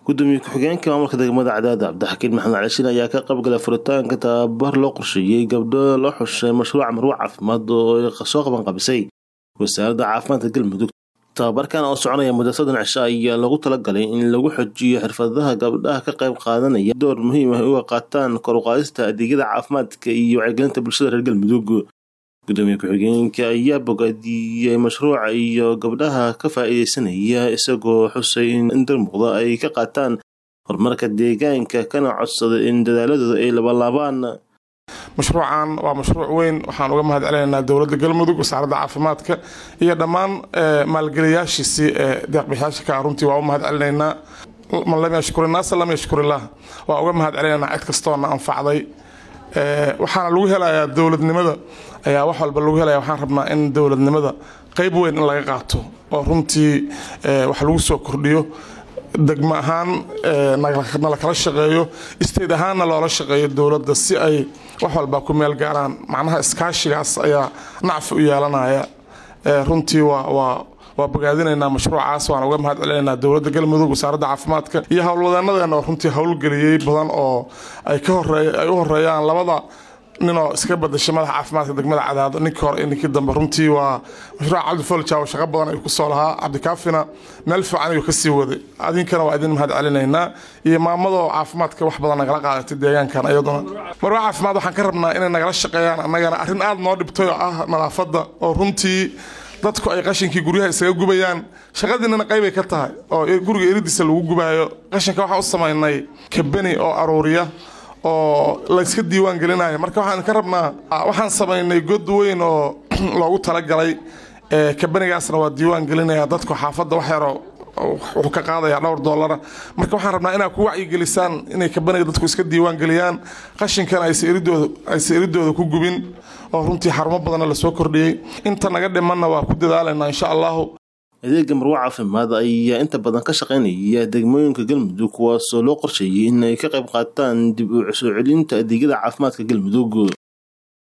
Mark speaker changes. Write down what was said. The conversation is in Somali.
Speaker 1: gudoomiye ku-xigeenka maamulka degmada cadaada cabdixakiin maxamed calishiin ayaa ka qaybgalay furitaanka tababar loo qorsheeyey gabdho loo xushay mashruuca marwo caafimaad oo ay soo qaban qabisay wasaaradda caafimaadka galmudug tababarkan oo soconaya muddo soddon cisho ayaa lagu talagalay in lagu xojiyo xirfadaha gabdhaha ka qayb qaadanaya door muhiim ah uga qaataan kor u qaadista adeegyada caafimaadka iyo wacyigelinta bulshada reer galmudug gudoomiye ku-xigeenka ayaa bogaadiyey mashruuca iyo gabdhaha ka faa'iideysanaya isagoo xusay in dar muuqda ay ka qaataan horumarka deegaanka kana codsaday in dadaaladooda ay labalaabaan
Speaker 2: mashruucan waa mashruuc weyn waxaan uga mahad celinaynaa dowladda galmudug wasaaradda caafimaadka iyo dhammaan maalgeliyaashiisii ee deeqbixiyaasha ka runtii waa u mahad celinaynaa man lam yashkur innaasa lam yashkurillah waa uga mahad celinaynaa cid kastoona anfacday waxaana lagu helayaa dowladnimada ayaa wax walba lagu helaya waxaan rabnaa in dowladnimada qeyb weyn in laga qaato oo runtii wax lagu soo kordhiyo degmo ahaan nala kala shaqeeyo state ahaanna loola shaqeeyo dowladda si ay wax walba ku meel gaaraan macnaha iskaashigaas ayaa nacfi u yeelanaya runtii waa waa bogaadinaynaa mashruucaas waan uga mahad celinaynaa dowladda galmudug wasaaradda caafimaadka iyo howlwadeenadeena oo runtii howlgeliyey badan oo ay ka horeey ay u horeeyaan labada ninoo iska badashay madaxa caafimaadka degmada cadaado ninkii hore iyo ninkii dambe runtii waa mashruuca cabdifoljaw shaqo badan ayuu kusoo lahaa cabdikaafina meel fiican ayuu kasii waday adinkana waa idin mahad celinaynaa iyo maamadoo caafimaadka wax badan nagala qaadatay deegaankan iyaduna marwa caafimaad waxaan ka rabnaa inay nagala shaqeeyaan annagana arrin aada noo dhibtay oo ah nadaafadda oo runtii dadku ay qashinkii guryaha isaga gubayaan shaqadiinana qaybay ka tahay oo guriga eridiisa lagu gubayo qashinka waxaa u samaynay kabeni oo aruuriya oo layska diiwaan gelinaya marka waxaan ka rabnaa waxaan samaynay god weyn oo loogu talagalay kabenigaasna waa diiwaan gelinaya dadku xaafadda wax yaroo wuxuu ka qaadaya dhowr doolara marka waxaan rabnaa inaad ku wacyigelisaan inay kabaniga dadku iska diiwaan geliyaan qashinkana aysa eridooda ku gubin oo runtii xarumo badanna lasoo kordhiyey inta naga dhimanna waa ku dadaalaynaa insha allahu
Speaker 1: adeega marwo caafimaad ayaa inta badan ka shaqaynaya degmooyinka galmudug kuwaasoo loo qorsheeyey in ay ka qayb qaataan dib u soo celinta adeegyada caafimaadka galmudug